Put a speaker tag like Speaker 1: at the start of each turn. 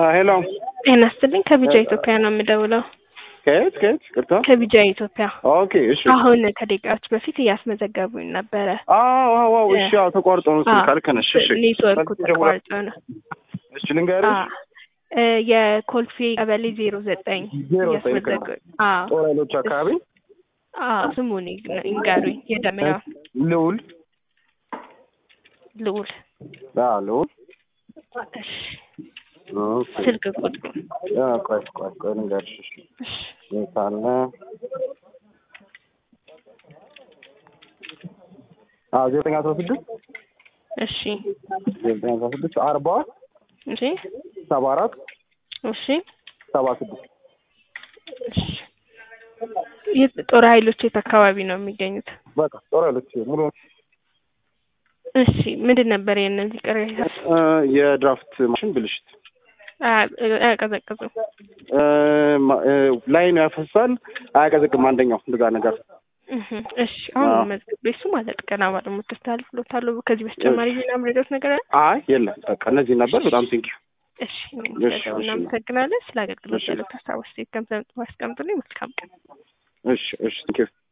Speaker 1: ሄሎ
Speaker 2: ጤና ይስጥልኝ ከቢጃ ኢትዮጵያ ነው የምደውለው።
Speaker 1: ከየት ከየት? ቅርታ
Speaker 2: ከቢጃ ኢትዮጵያ
Speaker 1: ኦኬ እሺ
Speaker 2: አሁን ከደቂቃዎች በፊት እያስመዘገቡኝ ነበረ።
Speaker 1: አዎ አዎ አዎ እሺ አዎ ተቋርጦ ነው ስልክ
Speaker 2: አዎ፣
Speaker 1: አልከነሽ እሺ
Speaker 2: ኔትወርኩ
Speaker 1: በዚህ ደውላ-
Speaker 2: ተቋርጦ ነው።
Speaker 1: እሺ ልንገርሽ
Speaker 2: አዎ፣ እ የኮልፌ ቀበሌ ዜሮ ዘጠኝ
Speaker 1: ዜሮ ዘጠኝ
Speaker 2: እያስመዘገቡ አዎ
Speaker 1: ጦር ኃይሎች አካባቢ
Speaker 2: አዎ ስሙን ይግ- ይንገሩኝ። የደመና
Speaker 1: ልውል
Speaker 2: ልዑል
Speaker 1: አዎ ልውል
Speaker 2: እሺ፣
Speaker 1: ኦኬ
Speaker 2: ስልክ ቁጥሩ
Speaker 1: አ ቆይ ቆይ ቆይ ልንገርሽ እሺ
Speaker 2: እሺ፣
Speaker 1: የት አለ አዎ ዘጠኝ አስራ ስድስት
Speaker 2: እሺ፣
Speaker 1: ዘጠኝ አስራ ስድስት አርባ
Speaker 2: እሺ፣
Speaker 1: ሰባ አራት
Speaker 2: እሺ፣
Speaker 1: ሰባ ስድስት
Speaker 2: እሺ። የት ጦር ኃይሎች የት አካባቢ ነው የሚገኙት?
Speaker 1: በቃ ጦር ኃይሎች ሙሉ
Speaker 2: እሺ፣ ምንድን ነበር የእነዚህ ቅሬታ?
Speaker 1: እ የድራፍት ማሽን ብልሽት
Speaker 2: አያ- አያቀዘቅዙም።
Speaker 1: እ ማ- እ ላይኑ ያፈሳል አያቀዘቅም አንደኛው እንደዛ ነገር
Speaker 2: እህ፣ እሺ አሁን
Speaker 1: አዎ።
Speaker 2: መዝግቤ እሱ ማለት ቀና ባለሙት ተስተላልፍሎታል። ከዚህ በተጨማሪ ሌላ ምረዳት ነገር አለ?
Speaker 1: አይ የለም በቃ እነዚህ ነበር በጣም ቴንኪው
Speaker 2: እሺ
Speaker 1: እሺ፣
Speaker 2: ስለደው
Speaker 1: እሺ።
Speaker 2: እናመሰግናለን። ስለ አገልግሎት
Speaker 1: እሺ።
Speaker 2: ያለው ሀሳብ አስተያየት ከምሰጡ አስቀምጡልኝ። መልካም ቀን።
Speaker 1: እሺ እሺ ቴንኪው